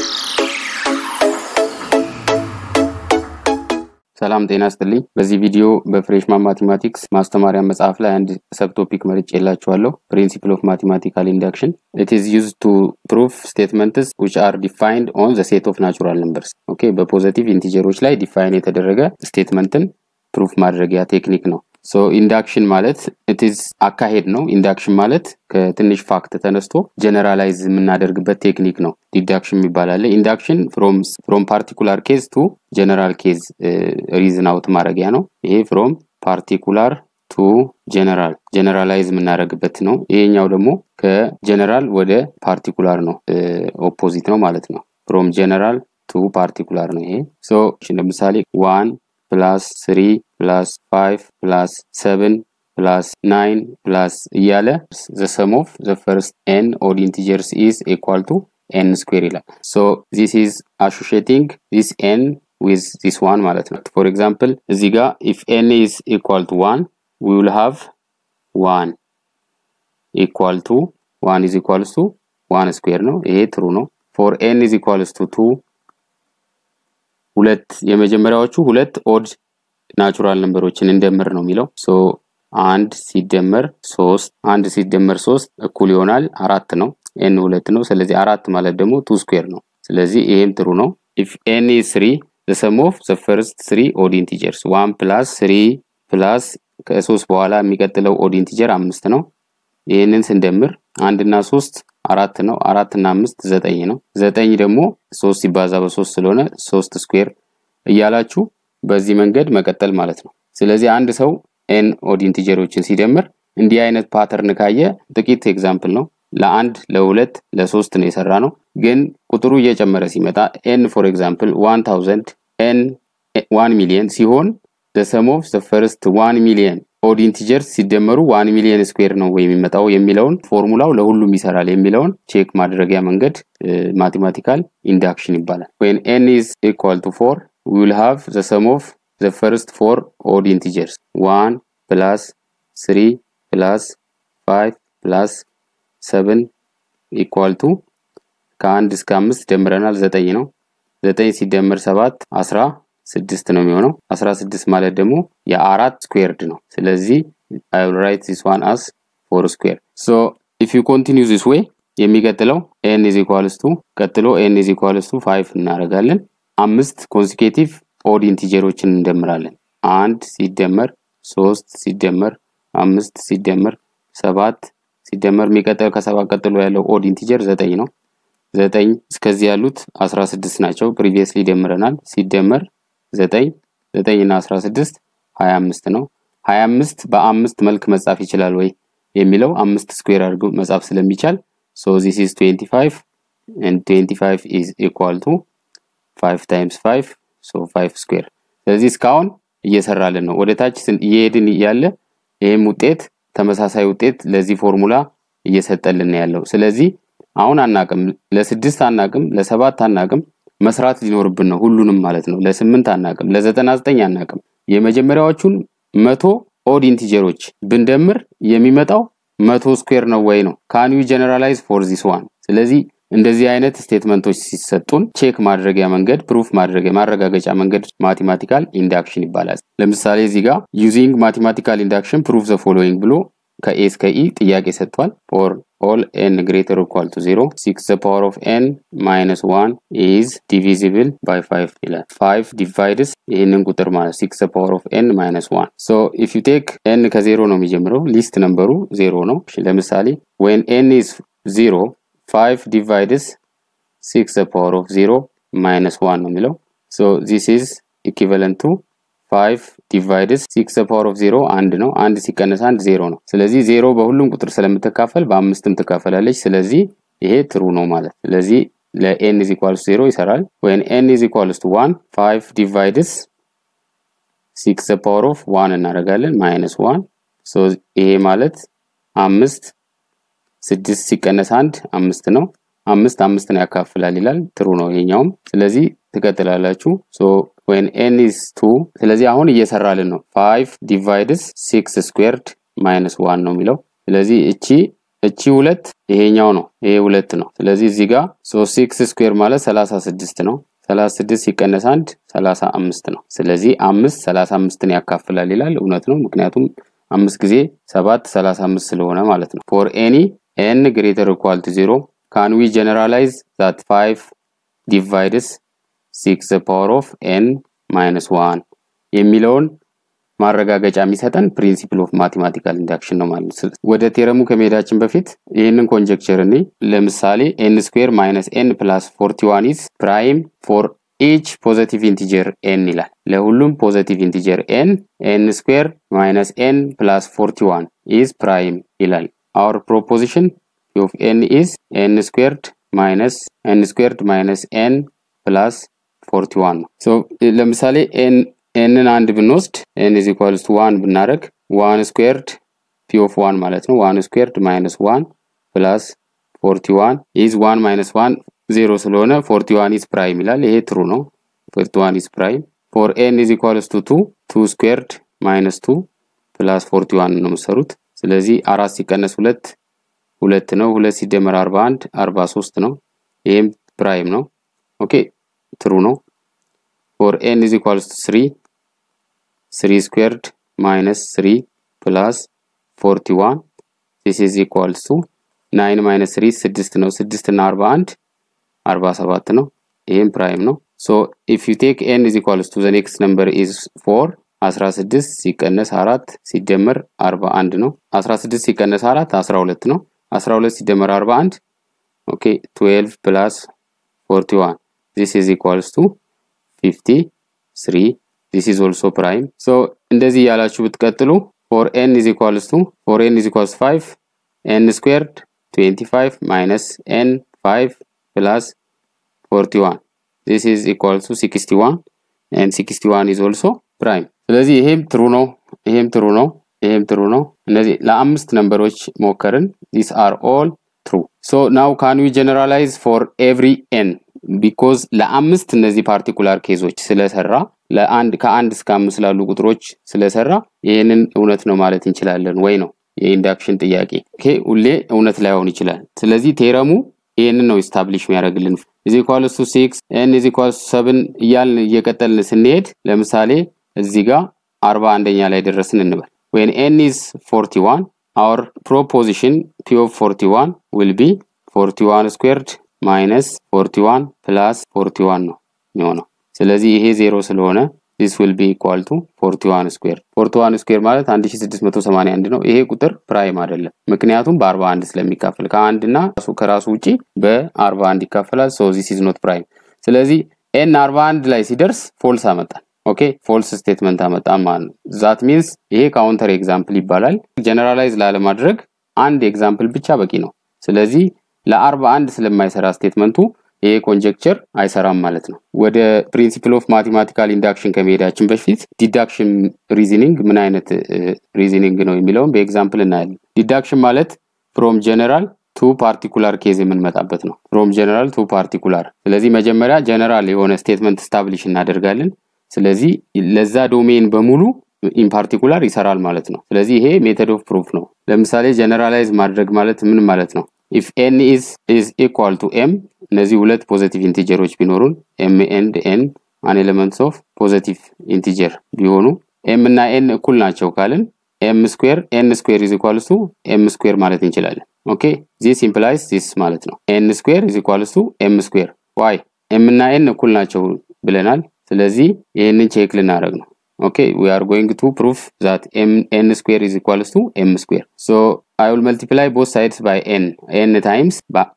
ሰላም ጤና ስጥልኝ። በዚህ ቪዲዮ በፍሬሽማን ማቴማቲክስ ማስተማሪያ መጽሐፍ ላይ አንድ ሰብ ቶፒክ መርጬ የላችኋለሁ። ፕሪንሲፕል ኦፍ ማቴማቲካል ኢንዳክሽን ኢት ኢዝ ዩዝድ ቱ ፕሩፍ ስቴትመንትስ ዊች አር ዲፋይንድ ኦን ዘ ሴት ኦፍ ናቹራል ነምበርስ። ኦኬ በፖዘቲቭ ኢንቲጀሮች ላይ ዲፋይን የተደረገ ስቴትመንትን ፕሩፍ ማድረጊያ ቴክኒክ ነው። ሶ ኢንዳክሽን ማለት ኢትዝ አካሄድ ነው። ኢንዳክሽን ማለት ከትንሽ ፋክት ተነስቶ ጀነራላይዝ የምናደርግበት ቴክኒክ ነው። ዲዳክሽን ይባላል። ኢንዳክሽን ፍሮም ፓርቲኩላር ኬዝ ቱ ጀነራል ኬዝ ሪዝን አውት ማድረጊያ ነው። ይሄ ፍሮም ፓርቲኩላር ቱ ጀነራል ጀነራላይዝ የምናደርግበት ነው። ይሄኛው ደግሞ ከጀነራል ወደ ፓርቲኩላር ነው፣ ኦፖዚት ነው ማለት ነው። ፍሮም ጀነራል ቱ ፓርቲኩላር ነው ይሄ። ሶ ለምሳሌ ዋን ፕላስ ስሪ ፕላስ ፋይቭ ፕላስ ሰብን ፕላስ ናይን ፕላስ እያለ ዘ ሰም ኦፍ ዘ ፈርስት ኤን ኦድ ኢንቲጀርስ ኢዝ ኢኳል ቱ ኤን ስኩዌር ይላል። ሶ ዚስ ኢዝ አሶሺየቲንግ ዚስ ኤን ዊዝ ዚስ ዋን ማለት ነው። ፎር ኤግዛምፕል እዚህ ጋር ኢፍ ኤን ኢዝ ኢኳል ቱ ዋን ዊ ዊል ሃቭ ዋን ኢኳል ቱ ዋን ኢዝ ኢኳልስ ቱ ዋን ስኩዌር ነው። ይሄ ትሩ ነው። ፎር ኤን ኢዝ ኢኳልስ ቱ ቱ ሁለት የመጀመሪያዎቹ ሁለት ኦድ ናቹራል ነምበሮችን እንደምር ነው የሚለው ሶ አንድ ሲደመር ሶስት አንድ ሲደመር ሶስት እኩል ይሆናል አራት ነው። ኤን ሁለት ነው። ስለዚህ አራት ማለት ደግሞ ቱ ስኩዌር ነው። ስለዚህ ይሄም ጥሩ ነው። ኢፍ ኤን ኢዝ ስሪ ዘ ሰም ኦፍ ዘ ፈርስት ስሪ ኦድ ኢንቲጀርስ ዋን ፕላስ ስሪ ፕላስ ከሶስት በኋላ የሚቀጥለው ኦድ ኢንቲጀር አምስት ነው። ይህንን ስንደምር አንድ እና ሶስት አራት ነው። አራት እና አምስት ዘጠኝ ነው። ዘጠኝ ደግሞ ሶስት ሲባዛ በሶስት ስለሆነ ሶስት ስኩዌር እያላችሁ በዚህ መንገድ መቀጠል ማለት ነው። ስለዚህ አንድ ሰው ኤን ኦድ ኢንቲጀሮችን ሲደምር እንዲህ አይነት ፓተርን ካየ ጥቂት ኤግዛምፕል ነው። ለአንድ ለሁለት ለሶስት ነው የሰራ ነው። ግን ቁጥሩ እየጨመረ ሲመጣ ኤን ፎር ኤግዛምፕል ዋን ታውዘንድ ኤን ዋን ሚሊየን ሲሆን ዘ ሰም ኦፍ ዘ ፈርስት ዋን ሚሊየን ኦድ ኢንቲጀርስ ሲደመሩ ዋን ሚሊየን ስኩዌር ነው ወይ የሚመጣው የሚለውን ፎርሙላው ለሁሉም ይሰራል የሚለውን ቼክ ማድረጊያ መንገድ ማቴማቲካል ኢንዳክሽን ይባላል። ወን ኤን ኢዝ ኢኳል ቱ ፎር we will have the sum of the first four odd integers 1 plus 3 plus 5 plus 7 equal to ከአንድ እስከ አምስት ደምረናል ዘጠኝ ነው። ዘጠኝ ሲደመር ሰባት አስራ ስድስት ነው የሚሆነው። አስራ ስድስት ማለት ደግሞ የአራት ስኩዌርድ ነው። ስለዚህ I will write this one as four square. So if you continue this way የሚቀጥለው n is equals to ቀጥሎ n is equals to 5 እናደርጋለን። አምስት ኮንሲኬቲቭ ኦድ ኢንቲጀሮችን እንደምራለን። አንድ ሲደመር ሶስት ሲደመር አምስት ሲደመር ሰባት ሲደመር የሚቀጥል ከሰባት ቀጥሎ ያለው ኦድ ኢንቲጀር ዘጠኝ ነው። ዘጠኝ እስከዚህ ያሉት አስራ ስድስት ናቸው። ፕሪቪየስሊ ደምረናል። ሲደመር ዘጠኝ ዘጠኝ እና አስራ ስድስት ሀያ አምስት ነው። ሀያ አምስት በአምስት መልክ መጻፍ ይችላል ወይ የሚለው አምስት ስኩዌር አድርጎ መጻፍ ስለሚቻል ሶ ዚስ ኢዝ ትዌንቲ ፋይቭ ኤንድ ትዌንቲ ፋይቭ ኢዝ ኢኳል ቱ 5 ታይምስ 5 ሶ 5 ስኩዌር። ስለዚህ እስካሁን እየሰራልን ነው። ወደ ታች እየሄድን እያለ ይህም ውጤት ተመሳሳይ ውጤት ለዚህ ፎርሙላ እየሰጠልን ያለው። ስለዚህ አሁን አናቅም፣ ለስድስት አናቅም፣ ለሰባት አናቅም፣ መስራት ሊኖርብን ነው ሁሉንም ማለት ነው። ለስምንት አናቅም፣ ለዘጠና ዘጠኝ አናቅም። የመጀመሪያዎቹን መቶ ኦድ ኢንቲጀሮች ብንደምር የሚመጣው መቶ ስኩዌር ነው ወይ ነው። ካን ዩ ጀነራላይዝ ፎር ዚስ ዋን። ስለዚህ እንደዚህ አይነት ስቴትመንቶች ሲሰጡን ቼክ ማድረጊያ መንገድ ፕሩፍ ማድረጊያ ማረጋገጫ መንገድ ማቴማቲካል ኢንዳክሽን ይባላል። ለምሳሌ እዚህ ጋር ዩዚንግ ማቴማቲካል ኢንዳክሽን ፕሩፍ ዘ ፎሎዊንግ ብሎ ከኤ እስከ ኢ ጥያቄ ሰጥቷል። ፎር ኦል ኤን ግሬተር ኢኳል ቱ ዜሮ ሲክስ ዘ ፓወር ኦፍ ኤን ማይነስ ዋን ኢዝ ዲቪዚብል ባይ ፋይቭ ይላል። ፋይቭ ዲቫይድስ ይህንን ቁጥር ማለት ሲክስ ዘ ፓወር ኦፍ ኤን ማይነስ ዋን ሶ ኢፍ ዩ ቴክ ኤን ከዜሮ ነው የሚጀምረው ሊስት ነምበሩ ዜሮ ነው። ለምሳሌ ዌን ኤን ኢዝ ዜሮ 5 divides 6 the power of 0 minus 1 ነው የሚለው so this is equivalent to 5 divides 6 the power of 0 አንድ ነው አንድ ሲቀነስ አንድ ዜሮ ነው ስለዚህ ዜሮ በሁሉም ቁጥር ስለምትካፈል በአምስትም ትካፈላለች ስለዚህ ይሄ ትሩ ነው ማለት ስለዚህ ለኤን is equals 0 ይሰራል when n is equals to 1 5 divides 6 the power of 1 እናደርጋለን minus 1 so ይሄ ማለት አምስት ስድስት ሲቀነስ አንድ አምስት ነው። አምስት አምስትን ያካፍላል ይላል። ትሩ ነው ይሄኛውም። ስለዚህ ትቀጥላላችሁ። ሶ ዌን ኤን ኢዝ ቱ ስለዚህ አሁን እየሰራልን ነው። ፋይቭ ዲቫይድስ ሲክስ ስኩዌርድ ማይነስ ዋን ነው የሚለው። ስለዚህ እቺ እቺ ሁለት ይሄኛው ነው፣ ይሄ ሁለት ነው። ስለዚህ እዚህ ጋር ሶ ሲክስ ስኩዌር ማለት ሰላሳ ስድስት ነው። ሰላሳ ስድስት ሲቀነስ አንድ ሰላሳ አምስት ነው። ስለዚህ አምስት ሰላሳ አምስትን ያካፍላል ይላል። እውነት ነው፣ ምክንያቱም አምስት ጊዜ ሰባት ሰላሳ አምስት ስለሆነ ማለት ነው። ፎር ኤኒ ኤን ግሬተር ኢኳል ቱ ዜሮ ካን ዊ ጀነራላይዝ ዛት ፋይቭ ዲቫይድስ ሲክስ ፓወር ኦፍ ኤን ማይነስ ዋን የሚለውን ማረጋገጫ የሚሰጠን ፕሪንሲፕል ኦፍ ማቴማቲካል ኢንዳክሽን ነው ማለት ነው። ወደ ቴረሙ ከመሄዳችን በፊት ይህንን ኮንጀክቸር እኔ ለምሳሌ ኤን ስኩዌር ማይነስ ኤን ፕላስ ፎርቲ ዋን ኢዝ ፕራይም ፎር ኢች ፖዘቲቭ ኢንቲጀር ኤን ይላል። ለሁሉም ፖዘቲቭ ኢንቲጀር ኤን ኤን ስኩዌር ማይነስ ኤን ፕላስ ፎርቲ ዋን ኢዝ ፕራይም ይላል። አወር ፕሮፖዚሽን ኦፍ ኤን ኢዝ ኤን ስኩዌርድ ማይነስ ኤን ስኩዌርድ ማይነስ ኤን ፕላስ ፎርቲ ዋን ነው። ሶ ለምሳሌ ኤን ኤንን አንድ ብንወስድ ኤን ኢዝ ኢኳልስ ቱ ዋን ብናደረግ ዋን ስኩዌርድ ፒ ኦፍ ዋን ማለት ነው። ዋን ስኩዌርድ ማይነስ ዋን ፕላስ ፎርቲ ዋን ኢዝ ዋን ማይነስ ዋን ዜሮ ስለሆነ ፎርቲ ዋን ኢዝ ፕራይም ይላል። ይሄ ትሩ ነው። ፎርቲ ዋን ኢዝ ፕራይም ፎር ኤን ኢዝ ኢኳልስ ቱ ቱ ቱ ስኩዌርድ ማይነስ ቱ ፕላስ ፎርቲ ዋን ነው የምሰሩት። ስለዚህ አራት ሲቀነስ ሁለት ሁለት ነው። ሁለት ሲደመር አርባ አንድ አርባ ሶስት ነው። ይህም ፕራይም ነው። ኦኬ ትሩ ነው። ፎር ኤን ኢዝ ኢኳልስ ቱ ስሪ ስሪ ስኩዌርድ ማይነስ ስሪ ፕላስ ፎርቲ ዋን ዚስ ኢዝ ኢኳልስ ቱ ናይን ማይነስ ስሪ ስድስት ነው። ስድስት እና አርባ አንድ አርባ ሰባት ነው። ይህም ፕራይም ነው። ሶ ኢፍ ዩ ቴክ ኤን ኢዝ ኢኳልስ ቱ ዘ ኔክስት ነምበር ኢዝ ፎር አስራ ስድስት ሲቀነስ አራት ሲደመር አርባ አንድ ነው። አስራ ስድስት ሲቀነስ አራት አስራ ሁለት ነው። አስራ ሁለት ሲደመር አርባ አንድ ኦኬ ትዌልቭ ፕላስ ፎርቲ ዋን ዚስ ኢዝ ኢኳልስ ቱ ፊፍቲ ስሪ ዚስ ኢዝ ኦልሶ ፕራይም። ሶ እንደዚህ ያላችሁ ብትቀጥሉ ፎር ኤን ኢዝ ኢኳልስ ቱ ፎር ኤን ኢዝ ኢኳልስ ፋይቭ ኤን ስኩዌርድ ትዌንቲ ፋይቭ ማይነስ ኤን ፋይቭ ፕላስ ፎርቲ ዋን ዚስ ኢዝ ኢኳልስ ቱ ሲክስቲ ዋን ኤን ሲክስቲ ዋን ኢዝ ኦልሶ ፕራይም። ስለዚህ ይሄም ትሩ ነው፣ ይሄም ትሩ ነው፣ ይሄም ትሩ ነው። እነዚህ ለአምስት ነምበሮች ሞከርን። ዲስ አር ኦል ትሩ። ሶ ናው ካን ዊ ጀነራላይዝ ፎር ኤቭሪ ኤን ቢኮዝ ለአምስት እነዚህ ፓርቲኩላር ኬዞች ስለሰራ ለአንድ ከአንድ እስከ አምስት ላሉ ቁጥሮች ስለሰራ ይህንን እውነት ነው ማለት እንችላለን ወይ ነው የኢንዳክሽን ጥያቄ። ኦኬ ሁሌ እውነት ላይሆን ይችላል። ስለዚህ ቴረሙ ይህንን ነው ኢስታብሊሽ የሚያደርግልን። ኢዝ ኢኳልስ ቱ ሲክስ ኤን ኢዝ ኢኳልስ ቱ ሰብን እያልን እየቀጠልን ስንሄድ ለምሳሌ እዚህ ጋር አርባ አንደኛ ላይ ደረስን እንበል ዌን ኤን ኢዝ ፎርቲ ዋን አወር ፕሮፖዚሽን ፒ ኦፍ ፎርቲ ዋን ዊል ቢ ፎርቲ ዋን ስኩዌርድ ማይነስ ፎርቲ ዋን ፕላስ ፎርቲ ዋን ነው የሚሆነው። ስለዚህ ይሄ ዜሮ ስለሆነ ዚስ ዊል ቢ ኢኳል ቱ ፎርቲ ዋን ስኩዌር። ፎርቲ ዋን ስኩዌር ማለት 1681 ነው። ይሄ ቁጥር ፕራይም አይደለም፣ ምክንያቱም በ41 ስለሚካፈል ከአንድ እና ከራሱ ውጪ በ41 ይካፈላል። ሶ ዚስ ኢዝ ኖት ፕራይም። ስለዚህ ኤን 41 ላይ ሲደርስ ፎልስ አመጣል። ኦኬ ፎልስ ስቴትመንት አመጣን ማለት ነው። ዛት ሚንስ ይሄ ካውንተር ኤግዛምፕል ይባላል። ጀነራላይዝ ላለማድረግ አንድ ኤግዛምፕል ብቻ በቂ ነው። ስለዚህ ለአርባ አንድ ስለማይሰራ ስቴትመንቱ ይሄ ኮንጀክቸር አይሰራም ማለት ነው። ወደ ፕሪንሲፕል ኦፍ ማቴማቲካል ኢንዳክሽን ከመሄዳችን በፊት ዲዳክሽን ሪዝኒንግ ምን አይነት ሪዝኒንግ ነው የሚለውን በኤግዛምፕል እናያለን። ዲዳክሽን ማለት ፍሮም ጀነራል ቱ ፓርቲኩላር ኬዝ የምንመጣበት ነው። ፍሮም ጀነራል ቱ ፓርቲኩላር። ስለዚህ መጀመሪያ ጀነራል የሆነ ስቴትመንት ስታብሊሽ እናደርጋለን። ስለዚህ ለዛ ዶሜን በሙሉ ኢን ፓርቲኩላር ይሰራል ማለት ነው። ስለዚህ ይሄ ሜተድ ኦፍ ፕሩፍ ነው። ለምሳሌ ጀነራላይዝ ማድረግ ማለት ምን ማለት ነው? ኢፍ ኤን ኢዝ ኢዝ ኢኳል ቱ ኤም እነዚህ ሁለት ፖዘቲቭ ኢንቲጀሮች ቢኖሩን ኤም ኤንድ ኤን አን ኤሌመንትስ ኦፍ ፖዘቲቭ ኢንቲጀር ቢሆኑ ኤም እና ኤን እኩል ናቸው ካልን ኤም ስኩዌር ኤን ስኩዌር ኢዝ ኢኳልስ ቱ ኤም ስኩዌር ማለት እንችላለን። ኦኬ ዚስ ኢምፕላይስ ዚስ ማለት ነው። ኤን ስኩዌር ኢዝ ኢኳልስ ቱ ኤም ስኩዌር ዋይ ኤም እና ኤን እኩል ናቸው ብለናል። ስለዚህ ይህንን ቼክ ልናደርግ ነው። ኦኬ ዊ አር ጎይንግ ቱ ፕሩፍ ዛት ኤን ስኩዌር ኢዝ ኢኳልስ ቱ ኤም ስኩዌር ሶ አይ ዊል መልቲፕላይ ቦት ሳይድስ ባይ ኤን ኤን ታይምስ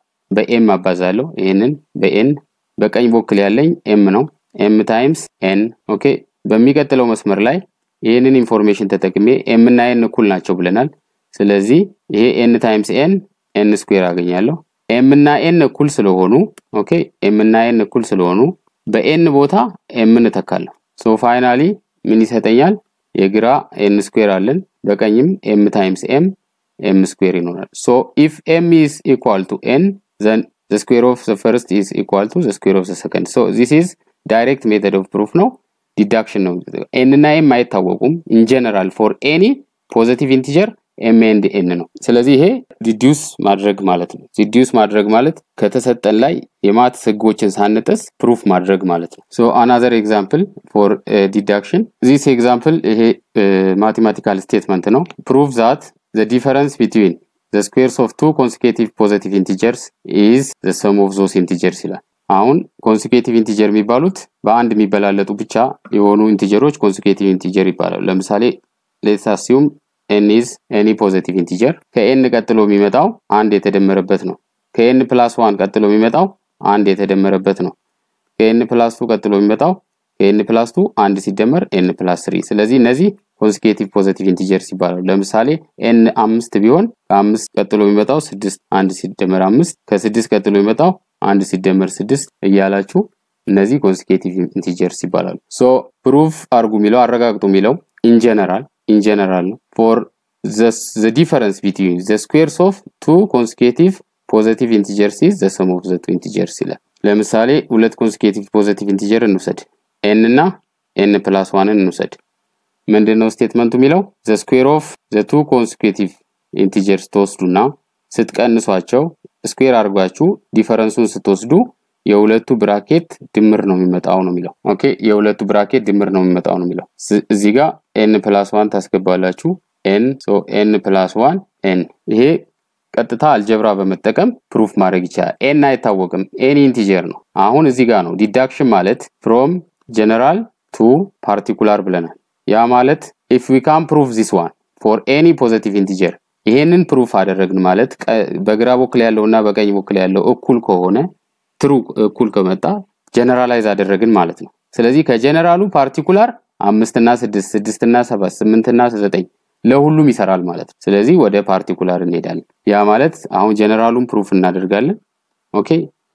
በኤም አባዛለሁ። ይህንን በኤን በቀኝ በኩል ያለኝ ኤም ነው። ኤም ታይምስ ኤን ኦኬ። በሚቀጥለው መስመር ላይ ይህንን ኢንፎርሜሽን ተጠቅሜ ኤም እና ኤን እኩል ናቸው ብለናል። ስለዚህ ይሄ ኤን ታይምስ ኤን ኤን ስኩዌር አገኛለሁ። ኤም እና ኤን እኩል ስለሆኑ ኦኬ፣ ኤም እና ኤን እኩል ስለሆኑ በኤን ቦታ ኤምን እተካለሁ። ሶ ፋይናሊ ምን ይሰጠኛል? የግራ ኤን ስኩዌር አለን፣ በቀኝም ኤም ታይምስ ኤም ኤም ስኩዌር ይኖራል። ሶ ኢፍ ኤም ኢዝ ኢኳል ቱ ኤን ዘን ዘ ስኩዌር ኦፍ ዘ ፈርስት ኢዝ ኢኳል ቱ ዘ ስኩዌር ኦፍ ዘ ሰከንድ። ሶ ዚስ ኢዝ ዳይሬክት ሜተድ ኦፍ ፕሩፍ ነው፣ ዲዳክሽን ነው። ኤን እና ኤም አይታወቁም። ኢን ጀነራል ፎር ኤኒ ፖዘቲቭ ኢንቲጀር ኤም ኤንድ ኤን ነው። ስለዚህ ይሄ ሪዲዩስ ማድረግ ማለት ነው። ሪዲዩስ ማድረግ ማለት ከተሰጠን ላይ የማትስ ህጎችን ሳንጥስ ፕሩፍ ማድረግ ማለት ነው። ሶ አናዘር ኤግዛምፕል ፎር ዲዳክሽን ዚስ ኤግዛምፕል ይሄ ማቴማቲካል ስቴትመንት ነው። ፕሩቭ ዛት ዘ ዲፈረንስ ቢትዊን ዘ ስኩዌርስ ኦፍ ቱ ኮንሲኬቲቭ ፖዘቲቭ ኢንቲጀርስ ኢዝ ዘ ሰም ኦፍ ዞስ ኢንቲጀርስ ይላል። አሁን ኮንሲኬቲቭ ኢንቲጀር የሚባሉት በአንድ የሚበላለጡ ብቻ የሆኑ ኢንቲጀሮች ኮንሲኬቲቭ ኢንቲጀር ይባላሉ። ለምሳሌ ሌትስ አሲዩም ኤን ኢዝ ኤኒ ፖዘቲቭ ኢንቲጀር ከኤን ቀጥሎ የሚመጣው አንድ የተደመረበት ነው። ከኤን ፕላስ ዋን ቀጥሎ የሚመጣው አንድ የተደመረበት ነው። ከኤን ፕላስ ቱ ቀጥሎ የሚመጣው ከኤን ፕላስ ቱ አንድ ሲደመር ኤን ፕላስ ስሪ። ስለዚህ እነዚህ ኮንሲኬቲቭ ፖዘቲቭ ኢንቲጀርስ ይባላሉ። ለምሳሌ ኤን አምስት ቢሆን ከአምስት ቀጥሎ የሚመጣው ስድስት አንድ ሲደመር አምስት ከስድስት ቀጥሎ የሚመጣው አንድ ሲደመር ስድስት እያላችሁ እነዚህ ኮንሲኬቲቭ ኢንቲጀርስ ይባላሉ። ሶ ፕሩፍ አርጉ የሚለው አረጋግጡ የሚለው ኢንጀነራል ኢንጀነራል ነው ፎር ዘ ዲፈረንስ ቢትዊን ዘ ስኩዌርስ ኦፍ ቱ ኮንሲኬቲቭ ፖዘቲቭ ኢንቲጀርስ ኢዝ ዘ ሰም ኦፍ ዘ ቱ ኢንቲጀርስ ይላል። ለምሳሌ ሁለት ኮንሲኬቲቭ ፖዘቲቭ ኢንቲጀር እንውሰድ። ኤን እና ኤን ፕላስ ዋንን እንውሰድ። ምንድነው ስቴትመንቱ የሚለው ዘ ስኩዌር ኦፍ ዘ ቱ ኮንሲኬቲቭ ኢንቲጀርስ ትወስዱና ስትቀንሷቸው ስኩዌር አድርጓችሁ ዲፈረንሱን ስትወስዱ የሁለቱ ብራኬት ድምር ነው የሚመጣው ነው የሚለው። ኦኬ የሁለቱ ብራኬት ድምር ነው የሚመጣው ነው የሚለው። እዚህ ጋር ኤን ፕላስ ዋን ታስገባላችሁ። ኤን ሶ ኤን ፕላስ ዋን ኤን ይሄ ቀጥታ አልጀብራ በመጠቀም ፕሩፍ ማድረግ ይቻላል። ኤን አይታወቅም፣ ኤኒ ኢንቲጀር ነው። አሁን እዚህ ጋር ነው ዲዳክሽን ማለት ፍሮም ጀነራል ቱ ፓርቲኩላር ብለናል። ያ ማለት ኢፍ ዊ ካን ፕሩፍ ዚስ ዋን ፎር ኤኒ ፖዘቲቭ ኢንቲጀር ይሄንን ፕሩፍ አደረግን ማለት በግራ በኩል ያለው እና በቀኝ በኩል ያለው እኩል ከሆነ ትሩ እኩል ከመጣ ጀነራላይዝ አደረግን ማለት ነው። ስለዚህ ከጀነራሉ ፓርቲኩላር አምስት እና ስድስት ስድስት እና ሰባት ስምንት እና ዘጠኝ ለሁሉም ይሰራል ማለት ነው። ስለዚህ ወደ ፓርቲኩላር እንሄዳለን። ያ ማለት አሁን ጀነራሉን ፕሩፍ እናደርጋለን። ኦኬ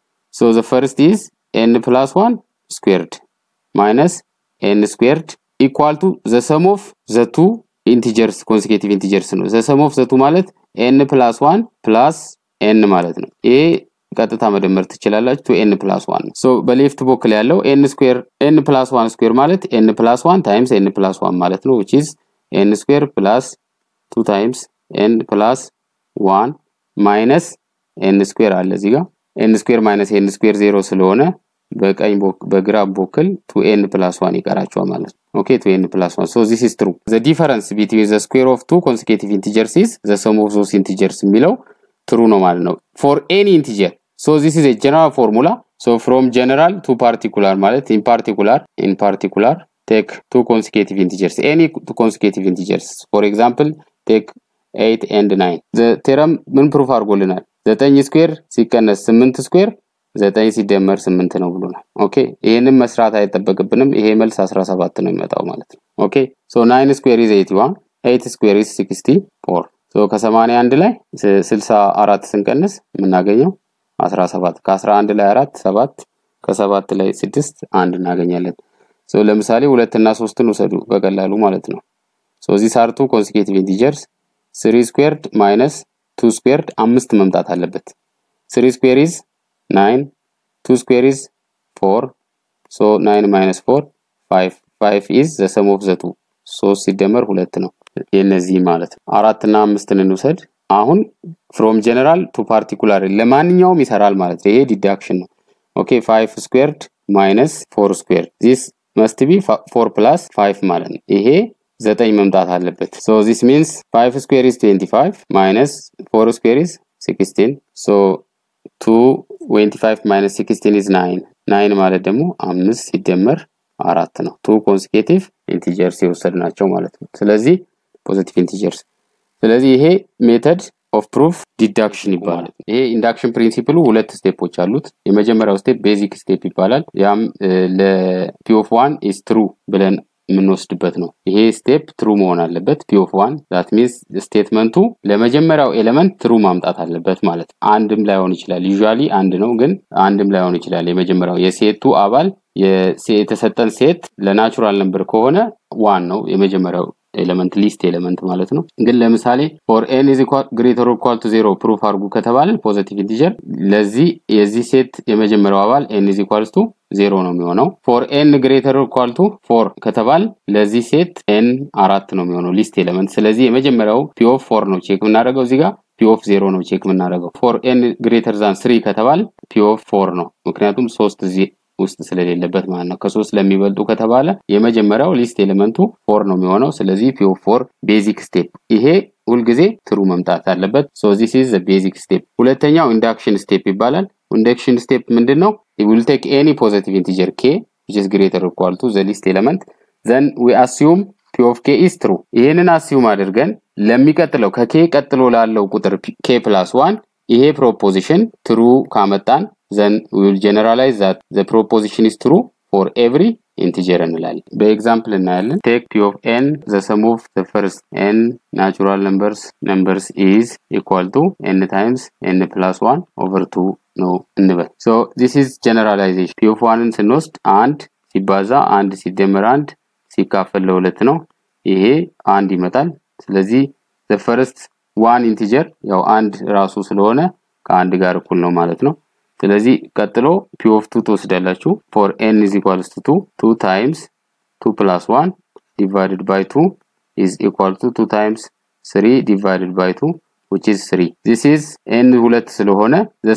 ሶ ዘ ፈርስት ኢዝ ኤን ፕላስ ዋን ስኩዌርድ ማይነስ ኤን ስኩዌርድ ኢኳል ቱ ዘ ሰም ኦፍ ዘ ቱ ኢንቲጀርስ ኮንሲኬቲቭ ኢንቲጀርስ ነው። ዘ ሰም ኦፍ ዘ ቱ ማለት ኤን ፕላስ ዋን ፕላስ ኤን ማለት ነው። ይሄ ቀጥታ መደመር ትችላላችሁ። ቱ ኤን ፕላስ ዋን ሶ በሌፍት በኩል ያለው ኤን ስኩዌር ኤን ፕላስ ዋን ስኩዌር ማለት ኤን ፕላስ ዋን ታይምስ ኤን ፕላስ ዋን ማለት ነው ዊች ኢዝ ኤን ስኩዌር ፕላስ ቱ ታይምስ ኤን ፕላስ ዋን ማይነስ ኤን ስኩዌር አለ እዚህ ጋር ኤን ስኩዌር ማይነስ ኤን ስኩዌር ዜሮ ስለሆነ በቀኝ በግራ በኩል ቱ ኤን ፕላስ ዋን ይቀራቸዋል ማለት ነው። ኦኬ ቱ ኤን ፕላስ ዋን ሶ ዚስ ኢዝ ትሩ ዘ ዲፈረንስ ቢትዊን ዘ ስኩዌር ኦፍ ቱ ኮንሲኬቲቭ ኢንቲጀርስ ኢዝ ዘ ሰም ኦፍ ዞስ ኢንቲጀርስ የሚለው ትሩ ነው ማለት ነው ፎር ኤኒ ኢንቲጀር ሶ ዚስ ኢዝ ኤ ጀነራል ፎርሙላ ሶ ፍሮም ጀነራል ቱ ፓርቲኩላር ማለት ኢን ፓርቲኩላር ኢን ፓርቲኩላር ቴክ ቱ ኮንሲኬቲቭ ኢንቲጀርስ ኤኒ ቱ ኮንሲኬቲቭ ኢንቲጀርስ ፎር ኤግዛምፕል ቴክ ኤይት ኤንድ ናይን ቴረም ምን ፕሩፍ አድርጎልናል? ዘጠኝ ስኩዌር ሲቀነስ ስምንት ስኩዌር ዘጠኝ ሲደመር ስምንት ነው ብሎናል። ኦኬ ይህንን መስራት አይጠበቅብንም። ይሄ መልስ 17 ነው የሚመጣው ማለት ነው። ኦኬ ሶ ናይን ስኩዌር ኢዝ 81 ኤይት ስኩዌር ኢዝ 64 ሶ ከ81 ላይ 64 ስንቀንስ የምናገኘው 17 ከ11 ላይ 4 7 ከ7 ላይ 6 አንድ እናገኛለን። ሶ ለምሳሌ ሁለት እና ሶስትን ውሰዱ በቀላሉ ማለት ነው። ሶ ዚስ አር ቱ ኮንሲኬቲቭ ኢንቲጀርስ ስሪ ስኩዌርድ ማይነስ ቱ ስኩዌርድ አምስት መምጣት አለበት። ስሪ ስኩዌር ኢዝ ናይን ቱ ስኩዌር ኢዝ ፎር ሶ ናይን ማይነስ ፎር ፋይቭ ፋይቭ ኢዝ ዘ ሰም ኦፍ ዘ ቱ ሶስት ሲደመር ሁለት ነው የነዚህ ማለት ነው። አራት እና አምስትን እንውሰድ። አሁን ፍሮም ጀነራል ቱ ፓርቲኩላር ለማንኛውም ይሰራል ማለት ነው። ይሄ ዲዳክሽን ነው። ኦኬ ፋይቭ ስኩዌርድ ማይነስ ፎር ስኩዌርድ ዚስ መስት ቢ ፎር ፕላስ ፋይቭ ማለት ነው። ይሄ ዘጠኝ መምጣት አለበት። ሶ ዚስ ሚንስ ፋይቭ ስኩዌር ኢዝ ትዌንቲ ፋይቭ ማይነስ ፎር ስኩዌር ኢዝ ሲክስቲን ሶ ቱ ትዌንቲ ፋይቭ ማይነስ ሲክስቲን ኢዝ ናይን ናይን ማለት ደግሞ አምስት ሲደመር አራት ነው። ቱ ኮንሲኬቲቭ ኢንቲጀርስ የወሰድናቸው ማለት ነው። ስለዚህ ፖዚቲቭ ኢንቲጀርስ። ስለዚህ ይሄ ሜተድ ኦፍ ፕሩፍ ዲዳክሽን ይባላል። ይሄ ኢንዳክሽን ፕሪንሲፕሉ ሁለት ስቴፖች አሉት። የመጀመሪያው ስቴፕ ቤዚክ ስቴፕ ይባላል። ያም ለፒ ኦፍ ዋን ኢዝ ትሩ ብለን የምንወስድበት ነው። ይሄ ስቴፕ ትሩ መሆን አለበት። ፒ ኦፍ ዋን ዛት ሚንስ ስቴትመንቱ ለመጀመሪያው ኤሌመንት ትሩ ማምጣት አለበት ማለት ነው። አንድም ላይሆን ይችላል። ዩዥዋሊ አንድ ነው፣ ግን አንድም ላይሆን ይችላል። የመጀመሪያው የሴቱ አባል የተሰጠን ሴት ለናቹራል ነምበር ከሆነ ዋን ነው የመጀመሪያው ኤሌመንት ሊስት ኤሌመንት ማለት ነው። ግን ለምሳሌ ፎር ኤን ኢዝ ግሬተር ኢኳል ቱ ዜሮ ፕሩፍ አድርጉ ከተባለ ፖዘቲቭ ኢንቲጀር ለዚህ የዚህ ሴት የመጀመሪያው አባል ኤን ኢዝ ኢኳልስ ቱ ዜሮ ነው የሚሆነው። ፎር ኤን ግሬተር ኢኳል ቱ ፎር ከተባል ለዚህ ሴት ኤን አራት ነው የሚሆነው ሊስት ኤሌመንት። ስለዚህ የመጀመሪያው ፒ ኦፍ ፎር ነው ቼክ የምናደርገው እዚህ ጋር ፒ ኦፍ ዜሮ ነው ቼክ የምናደርገው። ፎር ኤን ግሬተር ዛን ስሪ ከተባል ፒ ኦፍ ፎር ነው ምክንያቱም ሶስት እዚህ ውስጥ ስለሌለበት ማለት ነው። ከሶስት ለሚበልጡ ከተባለ የመጀመሪያው ሊስት ኤሌመንቱ ፎር ነው የሚሆነው። ስለዚህ ፒ ኦፍ ፎር ቤዚክ ስቴፕ ይሄ ሁልጊዜ ትሩ መምጣት አለበት። ሶ ዚስ ኢዝ ቤዚክ ስቴፕ። ሁለተኛው ኢንዳክሽን ስቴፕ ይባላል። ኢንዳክሽን ስቴፕ ምንድን ነው? ዊል ቴክ ኤኒ ፖዘቲቭ ኢንቲጀር ኬ which is greater or equal to the least element then we assume p of k is true ይህንን አስዩም አድርገን ለሚቀጥለው ከኬ ቀጥሎ ላለው ቁጥር k ፕላስ ዋን ይሄ ፕሮፖዚሽን ትሩ ካመጣን then we will generalize that the proposition is true for every ኢንቲጀር እንላለን። በኤግዛምፕል እናያለን። ቴክ ፒ ኦፍ ኤን ዘ ሰም ኦፍ ዘ ፈርስት ኤን ናቹራል ነምበርስ ነምበርስ ኢዝ ኢኳል ቱ ኤን ታይምስ ኤን ፕላስ ዋን ኦቨር ቱ ነው እንበል። ሶ ዚስ ኢዝ ጀነራላይዜሽን። ፒ ኦፍ ዋንን ስንወስድ አንድ ሲባዛ አንድ ሲደመር አንድ ሲካፈል ለሁለት ነው። ይሄ አንድ ይመጣል። ስለዚህ ዘ ፈርስት ዋን ኢንቲጀር ያው አንድ ራሱ ስለሆነ ከአንድ ጋር እኩል ነው ማለት ነው። ስለዚህ ቀጥሎ ፒ ኦፍ ቱ ትወስዳላችሁ። ፎር ኤን ኢዝ ኢኳልስ ቱ ቱ ቱ ታይምስ ቱ ፕላስ ዋን ዲቫይድድ ባይ ቱ ኢዝ ኢኳል ቱ ቱ ታይምስ ስሪ ዲቫይድድ ባይ ቱ which is 3 this is n ሁለት ስለሆነ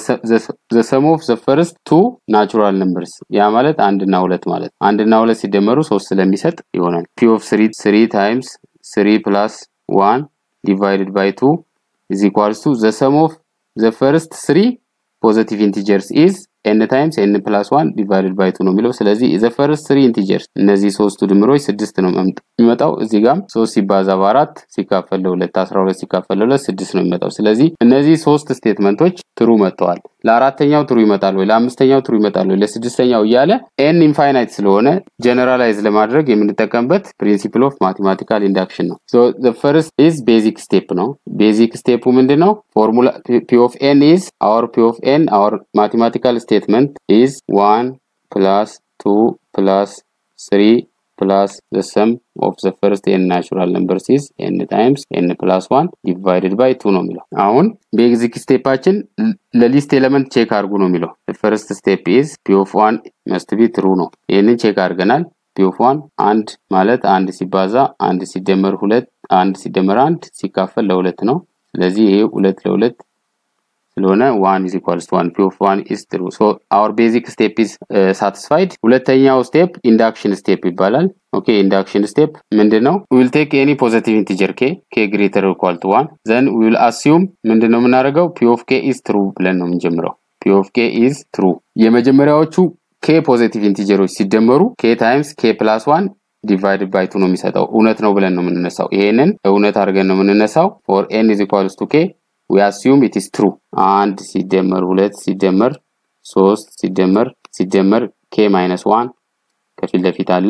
the sum of the first two natural numbers ያ ማለት አንድ እና ሁለት ማለት አንድ እና ሁለት ሲደመሩ ሶስት ስለሚሰጥ ይሆናል p of 3 3 times 3 plus 1 divided by 2 is equals to the sum of the first three positive integers is n times n plus 1 divided by 2 ነው የሚለው ስለዚህ the first three integers እነዚህ ሶስቱ ድምሮች ስድስት ነው የሚመጣው እዚህ ጋር ሶስት ሲባዛ በአራት ሲካፈል ለሁለት 12 ሲካፈል ለሁለት ስድስት ነው የሚመጣው ስለዚህ እነዚህ ሶስት ስቴትመንቶች ትሩ መጥተዋል ለአራተኛው ትሩ ይመጣል ወይ ለአምስተኛው ትሩ ይመጣል ወይ ለስድስተኛው እያለ ኤን ኢንፋይናይት ስለሆነ ጀነራላይዝ ለማድረግ የምንጠቀምበት ፕሪንሲፕል ኦፍ ማቴማቲካል ኢንዳክሽን ነው ሶ the first is basic step ነው ቤዚክ ስቴፑ ምንድን ነው ፎርሙላ p of n is our p of n our mathematical statement is 1 plus 2 plus 3 plus the sum of the first n natural numbers is n times n plus 1 divided by 2 ነው የሚለው አሁን ቤዚክ ስቴፓችን ለሊስት ኤሌመንት ቼክ አድርጉ ነው የሚለው ፈርስት ስቴፕ ኢዝ ፒ ኦፍ 1 መስት ቢ ትሩ ነው ይህንን ቼክ አድርገናል ፒ ኦፍ 1 አንድ ማለት አንድ ሲባዛ አንድ ሲደመር ሁለት አንድ ሲደመር አንድ ሲካፈል ለሁለት ነው ስለዚህ ይሄ ሁለት ለሁለት ስለሆነ ዋን ኢዝ ኢኳልስ ቱ ዋን ፒ ኦፍ ዋን ኢዝ ትሩ ሶ አወር ቤዚክ ስቴፕ ኢዝ ሳቲስፋይድ ሁለተኛው ስቴፕ ኢንዳክሽን ስቴፕ ይባላል ኦኬ ኢንዳክሽን ስቴፕ ምንድን ነው ዊል ቴክ ኤኒ ፖዘቲቭ ኢንቲጀር ኬ ኬ ግሬተር ኢኳል ቱ ዋን ዘን ዊል አሲዩም ምንድን ነው የምናደርገው ፒ ኦፍ ኬ ኢዝ ትሩ ብለን ነው የምንጀምረው ፒ ኦፍ ኬ ኢዝ ትሩ የመጀመሪያዎቹ ኬ ፖዘቲቭ ኢንቲጀሮች ሲደመሩ ኬ ታይምስ ኬ ፕላስ ዋን ዲቫይድ ባይ ቱ ነው የሚሰጠው እውነት ነው ብለን ነው የምንነሳው ይሄንን እውነት አድርገን ነው የምንነሳው ፎር ኤን ኢዝ ኢኳልስ ቱ ኬ ዊ አሲዩም ኢት ኢዝ ትሩ አንድ ሲደመር ሁለት ሲደመር ሶስት ሲደመር ሲደመር ኬ ማይነስ ዋን ከፊት ለፊት አለ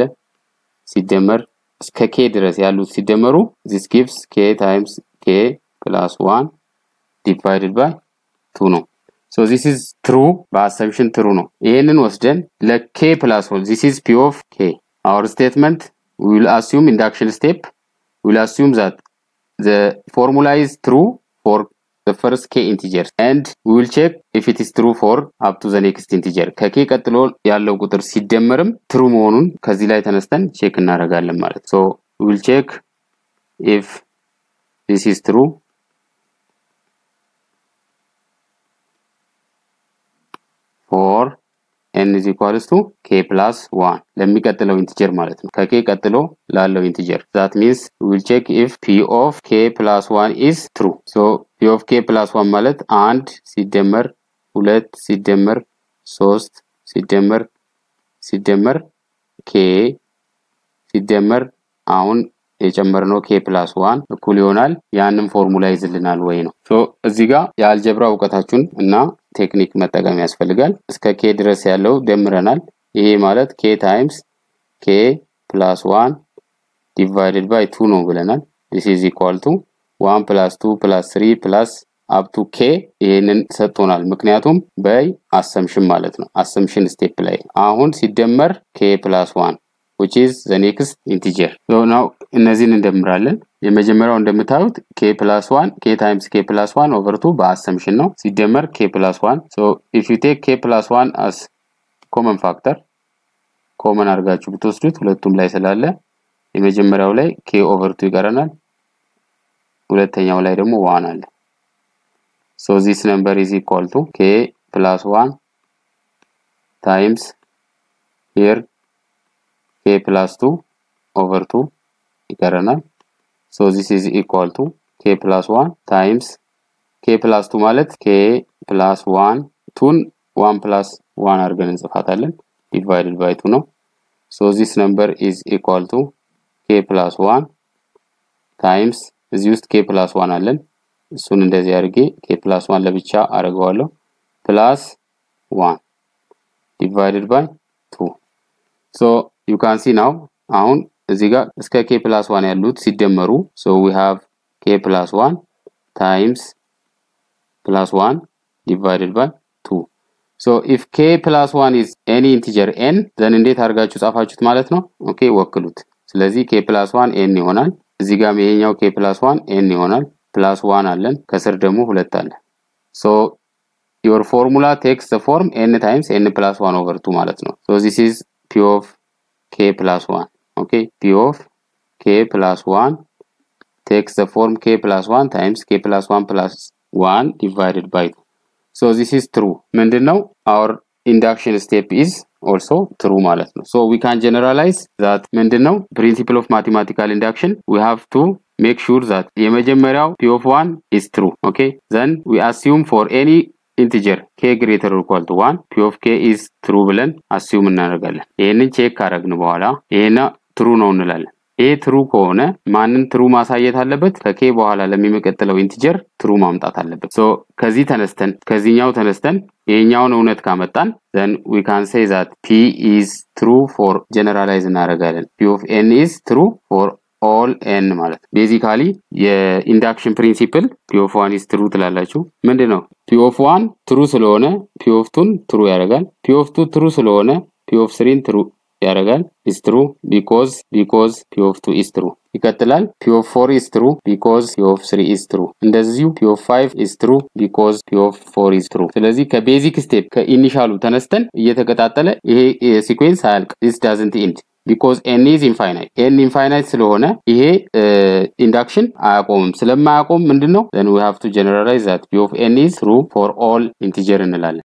ሲደመር እስከ ኬ ድረስ ያሉት ሲደመሩ ዚስ ጊቭስ ኬ ታይምስ ኬ ፕላስ ዋን ዲቫይድድ ባይ ቱ ነው ሶ ዚስ ኢዝ ትሩ በአሰምሽን ትሩ ነው ይህንን ወስደን ለኬ ፕላስ ዋን ዚስ ኢዝ ፒ ኦፍ ኬ our statement we will assume induction step we will assume that the formula is true for the first k integers and we will check if it is true for up to the next integer ከኬ ቀጥሎ ያለው ቁጥር ሲደመርም ትሩ መሆኑን ከዚህ ላይ ተነስተን ቼክ እናደርጋለን ማለት so we will check if this is true for n is equals to k plus 1 ለሚቀጥለው ኢንቲጀር ማለት ነው ከኬ ቀጥሎ ላለው ኢንቲጀር that means we will check if p of k plus 1 is true so p of k plus 1 ማለት አንድ ሲደመር ሁለት ሲደመር ሶስት ሲደመር ሲደመር ኬ ሲደመር አሁን የጨመርነው ኬ ፕላስ ዋን እኩል ይሆናል ያንን ፎርሙላ ይዝልናል ወይ ነው ሶ እዚህ ጋር የአልጀብራ እውቀታችሁን እና ቴክኒክ መጠቀም ያስፈልጋል እስከ ኬ ድረስ ያለው ደምረናል ይሄ ማለት ኬ ታይምስ ኬ ፕላስ ዋን ዲቫይድድ ባይ ቱ ነው ብለናል ዲስ ኢዝ ኢኳል ቱ ዋን ፕላስ ቱ ፕላስ ስሪ ፕላስ አፕቱ ኬ ይህንን ሰጥቶናል ምክንያቱም በይ አሰምሽን ማለት ነው አሰምሽን ስቴፕ ላይ አሁን ሲደመር ኬ ፕላስ ዋን which is the next integer so now እነዚህን እንደምራለን የመጀመሪያው እንደምታዩት k plus 1 k times k plus 1 over 2 በአሰምሽን ነው ሲደመር k plus 1 so if you take k plus 1 as common factor ኮመን አድርጋችሁ ብትወስዱት ሁለቱም ላይ ስላለ የመጀመሪያው ላይ k over 2 ይቀረናል ሁለተኛው ላይ ደግሞ 1 አለ so this number is equal to k plus 1 times here k plus 2 over 2 ይቀረናል so this is equal to k plus 1 times k plus 2 ማለት k plus 1 ቱን 1 plus 1 አድርገን እንጽፋታለን divided by 2 ነው so this number is equal to k plus 1 times እዚህ ውስጥ k plus 1 አለን እሱን እንደዚህ አድርጌ k plus 1 ለብቻ አደርገዋለሁ plus 1 divided by 2 so you can see now አሁን እዚህ ጋር እስከ k plus 1 ያሉት ሲደመሩ so we have k plus 1 times plus 1 divided by 2 so if k plus 1 is any integer n then እንዴት አድርጋችሁ ጻፋችሁት ማለት ነው ኦኬ ወክሉት ስለዚህ k plus 1 n ይሆናል እዚህ ጋር ይሄኛው k plus 1 n ይሆናል ፕላስ 1 አለን ከስር ደግሞ ሁለት አለ so your formula takes the form n times n plus 1 over 2 ማለት ነው so this is p of k plus 1 okay p of k plus 1 takes the form k plus 1 times k plus 1 plus 1 divided by 2 so this is true ምንድነው our induction step is also true ማለት ነው so we can generalize that ምንድነው principle of mathematical induction we have to make sure that የመጀመሪያው p of 1 is true okay then we assume for any integer k greater or equal to 1 p of k is true ብለን assume እናደርጋለን ይህንን ቼክ ካረግን በኋላ ይሄና true ነው እንላለን ይሄ ትሩ ከሆነ ማንን ትሩ ማሳየት አለበት ከኬ በኋላ ለሚመቀጥለው ኢንቲጀር ትሩ ማምጣት አለበት ሶ ከዚህ ተነስተን ከዚህኛው ተነስተን ይሄኛውን እውነት ካመጣን then we can say that p is true for generalize እናደርጋለን p of n is true for all n ማለት ነው ቤዚካሊ የኢንዳክሽን ፕሪንሲፕል p of 1 is true ትላላችሁ ምንድን ነው p of 1 ትሩ ስለሆነ p of 2 ትሩ ያደርጋል p of 2 ትሩ ስለሆነ p of 3 ትሩ ያደርጋል is true because because p of 2 is true ይቀጥላል p of 4 is true because p of 3 is true እንደዚሁ p of 5 is true because p of 4 is true ስለዚህ ከቤዚክ ስቴፕ ከኢኒሻሉ ተነስተን እየተቀጣጠለ ይሄ ሲኩዌንስ አያልቅ this doesn't end because n is infinite n infinite ስለሆነ ይሄ ኢንዳክሽን አያቆምም ስለማያቆም ምንድነው then we have to generalize that p of n is true for all integer እንላለን